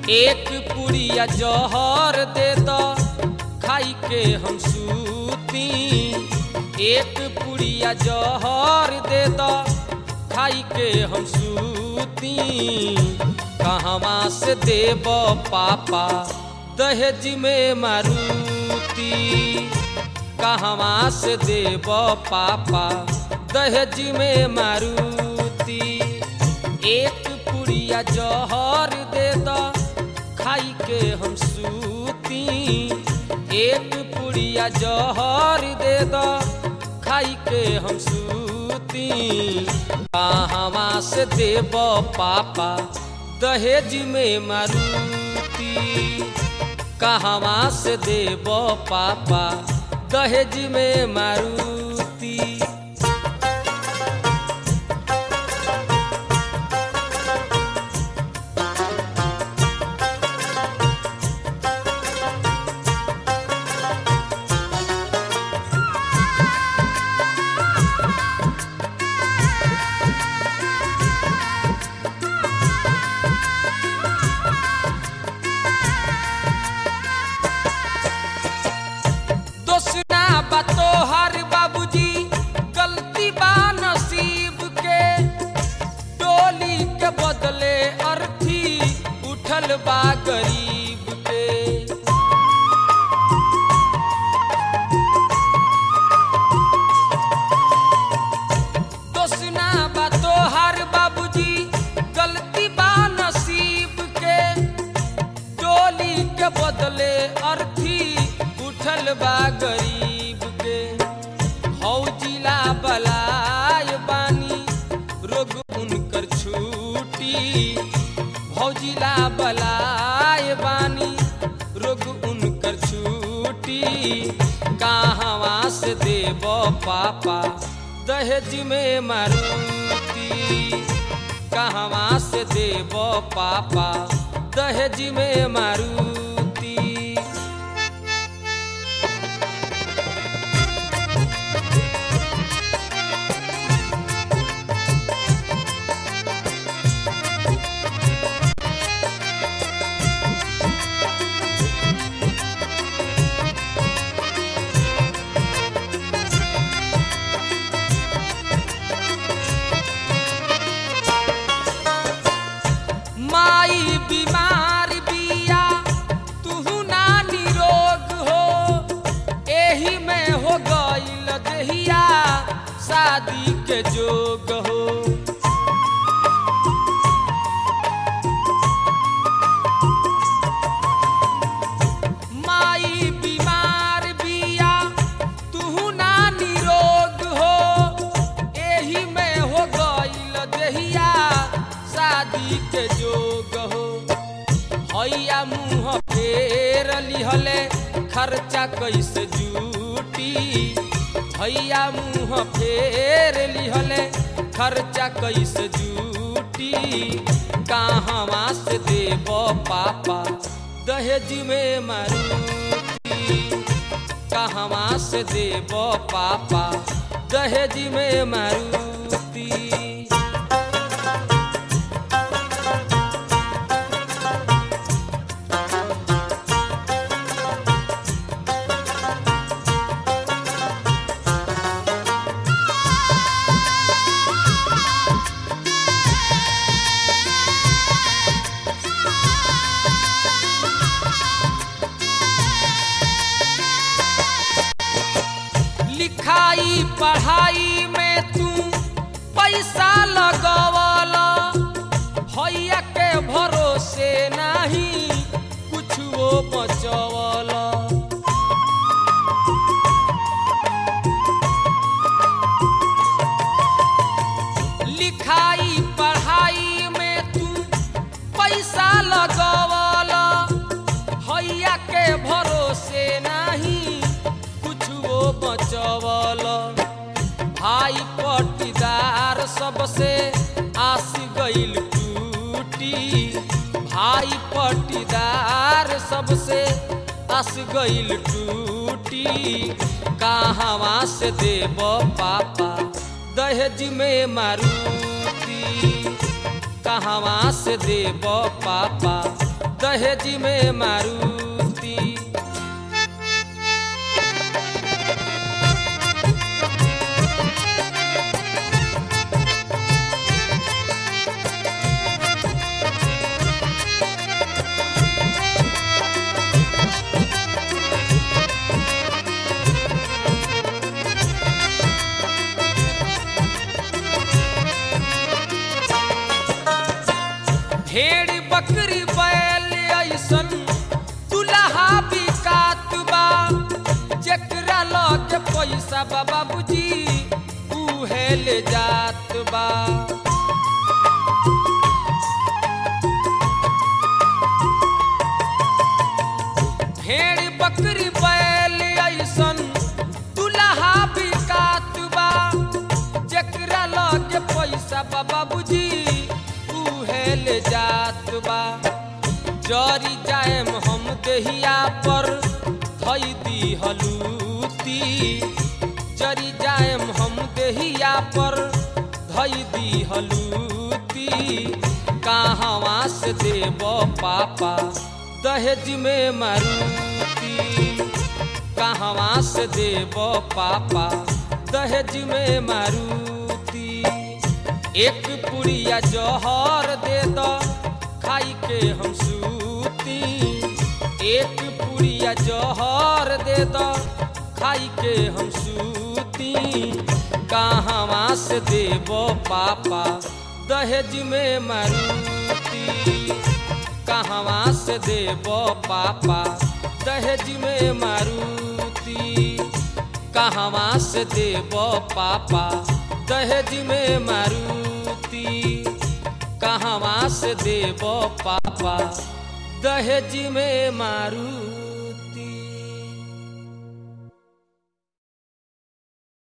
एक पुड़िया जहर दे द खाई के हम सूती एक पुड़िया जहर दे द खाई के हम सूती कहवा से देब पापा दहेज में मारुति कहवा से देब पापा दहेज में मारुति एक पुड़िया जहर दे द खाई के हम सूती एक पुड़िया जहर दे द खाई के हम सूती कहवा से देब पापा दहेज में मारुति कहवा से देब पापा दहेज में मारुति दोसना बा तोहर बाबूजी गलती बा नसीब के डोली के बदले अर्थी उठल बा गरीब के दोसना बा तोहर बाबूजी गलती बा नसीब के डोली के बदले अर्थी उठल बा गरीब के हौजिला बलाय बानी रोग उनकर छूटी भौजिला बलाय बानी रोग उनकर छूटी कहवा से देब पापा दहेज में मारुति कहवा से देब पापा दहेज में मारुति माई बीमार बिया तुहू ना निरोग हो एही में हो गईल दहिया शादी के जोग हो माई बीमार बिया तुहू ना निरोग हो एही में हो गईल दहिया शादी के जोग हो हैया मुँह फेर लिहले खर्चा कैसे जूटी हैया मुँह फेर लिहले खर्चा कैसे जूटी कहवा से देब पापा दहेज में मारुति कहवा से देब पापा दहेज में मारुति लिखाई पढ़ाई में तू पैसा लगवला हैया के भरोसे नहीं कुछ वो बचवला लिखाई पढ़ाई में तू पैसा लगवला हैया के भरोसे नहीं कुछ वो बचवल भाई पटीदार सबसे आस गईल टूटी भाई पटीदार सबसे आस गईल टूटी कहवा से देब पापा दहेज में मारुति कहवा से देब पापा दहेज में मारुति भेड़ बकरी बैल ऐसन दुल्हा बिकात बा जेकरा लगे पैसा बा बाबूजी उहे ले जात बा भेड़ बकरी बैल ऐसन दुल्हा बिकात बा जेकरा लगे पैसा बा बाबूजी उहे ले जात बा जरी जाएम हम देहिया पर धई दी हलूती जरी जाएम हम देहिया पर धई दी हलूती कहवा से देव पापा दहेज में मारुति कहवा से देव पापा दहेज में मारुति एक पुड़िया जहर दे दो खाई के हम सूती एक पुड़िया जहर दे दो खाई के हम सूती कहवा से देव पापा दहेज में मारुति कहवा से देव पापा दहेज में मारुति कहवा से देव पापा दहेज में मारुति कहवा से देव पापा दहेज में मारू